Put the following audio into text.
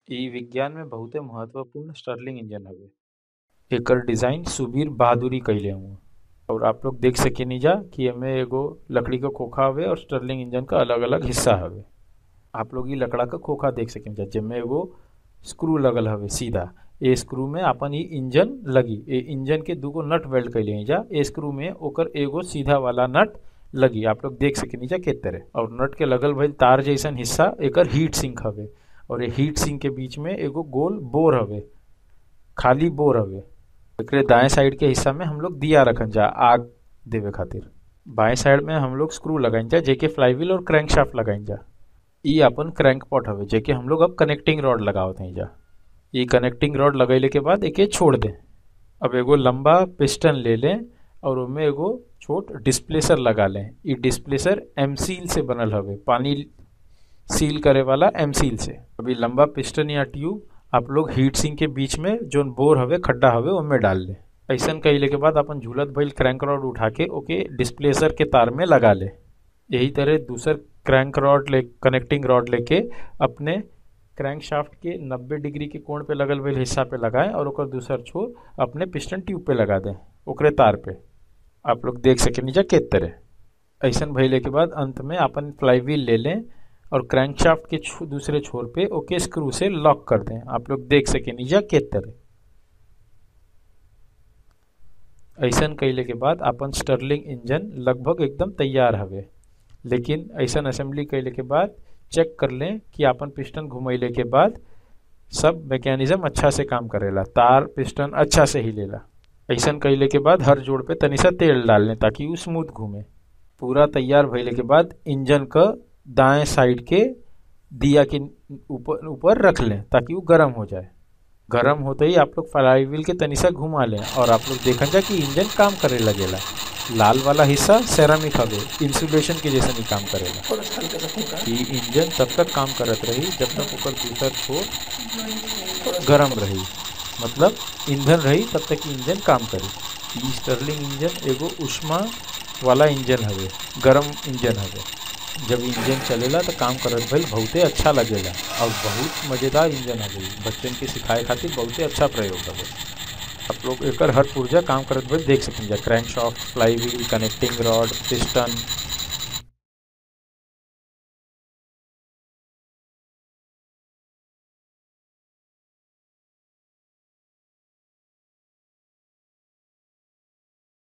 इ विज्ञान में बहुते महत्वपूर्ण स्टर्लिंग इंजन हवे एकर डिजाइन सुबीर बहादुरी कइले हउवन और आप लोग देख सकेनी जा कि एमे एगो लकड़ी क खोखा हवे और स्टर्लिंग इंजन क अलग अलग हिस्सा हवे आप लोग इ लकड़ा क खोखा देख सकेनी जा जेमे एगो स्क्रू लगल हवे सीधा ए स्क्रू में आपन इ इंजन लगी ए इंजन के दूगो नट वेल्ड कइले हई जा ए स्क्रू में ओकर एगो सीधा वाला नट लगी आप लोग देख सकेनी जा के तरह और नट के लगल भइल तार जैसन हिस्सा एकर हीट सिंक हवे और ये हीट सिंक के बीच में एगो गोल बोर हवे खाली बोर हवे एकरे दाएं साइड के हिस्सा में हम लोग दिया रखन जा आग देवे खातिर बाएं साइड में हम लोग स्क्रू लगाइन जा जेके फ्लाईव्हील और क्रैंक शाफ्ट लगाइन जा इ अपन क्रैंक पॉट हवे जेके हम लोग अब कनेक्टिंग रॉड लगावत हई जा इ कनेक्टिंग रॉड लगैले के बाद एके छोड़ दें अब एगो लंबा पिस्टन ले लें और ओमे एगो छोट डिस्प्लेसर लगा लें इ डिस्प्लेसर एम सील से बनल हवे पानी सील करे वाला एम सील से अभी लंबा पिस्टन या ट्यूब आप लोग हीट सिंक के बीच में जोन बोर हवे खड्डा हवे ओमे डाल ले ऐसन कइले के बाद अपन झूलत भइल क्रैंक रॉड उठा के ओके डिस्प्लेसर के तार में लगा ले यही तरह दूसर क्रैंक रॉड ले कनेक्टिंग रॉड लेके अपने क्रैंक शाफ्ट के 90 डिग्री के कोण पे लगल भइल हिस्सा पे लगाएं और ओकर दूसर छोर अपने पिस्टन ट्यूब पे लगा दें ओकरे तार पे आप लोग देख सके नीचा के तरह ऐसन भइले के बाद अंत में अपन फ्लाईव्हील ले लें और क्रैंक शाफ्ट के छो, दूसरे छोर पे ओके स्क्रू से लॉक कर दें आप लोग देख सके नीचा के तरह ऐसन कैले के बाद अपन स्टर्लिंग इंजन लगभग एकदम तैयार हवे लेकिन ऐसन असेंबली कैले के बाद चेक कर लें कि अपन पिस्टन घुमैले के बाद सब मैकेनिज्म अच्छा से काम करेला तार पिस्टन अच्छा से हिलेला ऐसन कैले के बाद हर जोड़ पे तनी सा तेल डाल लें ताकि वो स्मूथ घूमे पूरा तैयार भइले के बाद इंजन क दाएं साइड के दिया के ऊपर ऊपर रख लें ताकि वो गर्म हो जाए गर्म होते ही आप लोग फ्लाईव्हील के तनी सा घुमा लें और आप लोग देखन जा कि इंजन काम करे लगेला लाल वाला हिस्सा सेरामिक हवे इंसुलेशन के जैसा नहीं काम करेला ई इंजन तब तक काम करत रही जब तक ओकर दूसर छोर गरम रही मतलब ईंधन रही तब तक इंजन काम करी ई स्टर्लिंग इंजन एगो उष्मा वाला इंजन हवे गरम इंजन हवे जब इंजन चलेला तो काम करत भइल बहुते अच्छा लगेला और बहुत मजेदार इंजन हवे बच्चन के सिखाए खातिर बहुते अच्छा प्रयोग हवे आप लोग एकर हर पुर्जा काम करत भइल देख सकें जा crankshaft flywheel connecting rod piston